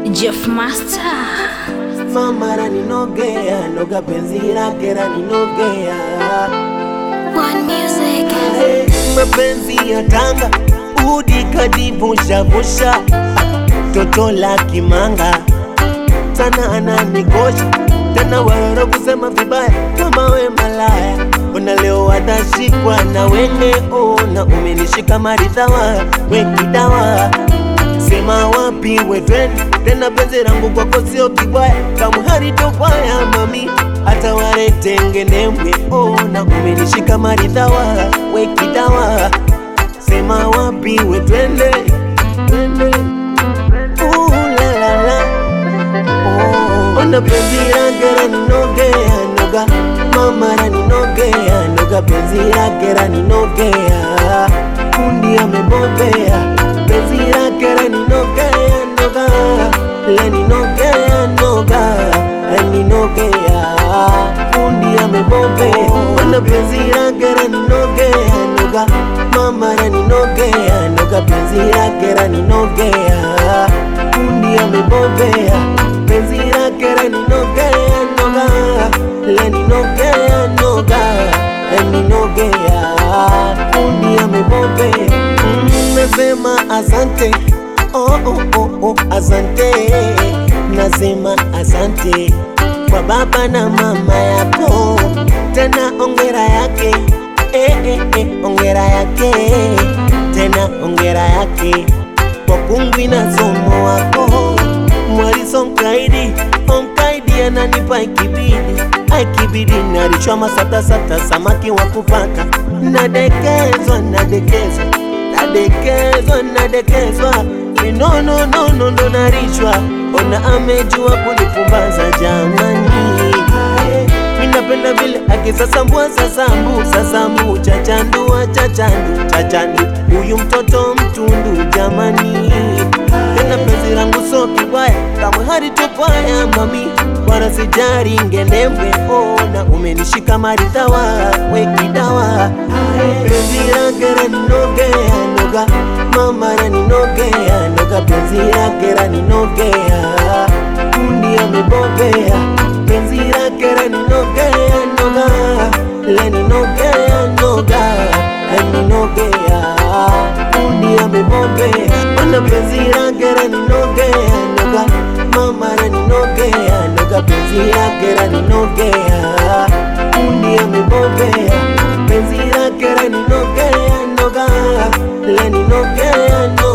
Jeff Master. mama raninogea noga penzi lake raninogea One music. Eh, mapenzi ya tanga udi kadivushavusha toto la kimanga sana ananikosha tena waroro kusema vibaya kama we malaya ona leo watashikwa na wenge ona umenishika maridhawa wekidawa sema wapi wetweni tena penzi langu kwako sio kibwaya kamhari topwaya mami hata waretengenembwe ona umenishika maridhawa wekidawa sema wapi wetwende twende Ooh, la, la, la. Oh, Ona penzi lake raninogea noga mama raninogea noga penzi lake raninogea kundi amebobea penzi lake raninogea noga laninogea noga laninogea kundi amebobea ona penzi lake raninogea noga mama raninogea noga penzi lake raninogea kundi amebobea penzi lake raninogea noga laninogea noga laninogea kundi amebobea Mm, nasema asante oh, oh, oh, oh, asante nasema asante kwa baba na mama yako tena ongera yake eh, eh, eh, ongera yake tena ongera yake kwa kungwi na somo wako mwaliso mkaidi omkaidi ananipa ikibidi aikibidi nalishwa masatasata samaki wa kupaka nadekezwa nadekezwa nadekezwa nadekezwa minononono ndo narishwa ona amejua kunipumbaza jamani minapenda vile akisasambua sasambu sasambu chachandua chachandu chachandu huyu mtoto mtundu jamani tena penzi langu so kibaya kamwe haritopwaya mami wala sijari ngendembwe ona umenishika maridhawa wekidawa penzi lake raninogea noga mama raninogea noga penzi lake raninogea kundi amebobea penzi lake raninogea noga laninogea noga laninogea kundi amebobea ona penzi lake raninogea noga mama raninogea noga penzi lake raninogea kundi amebobea penzi lake raninogea noga laninogea noga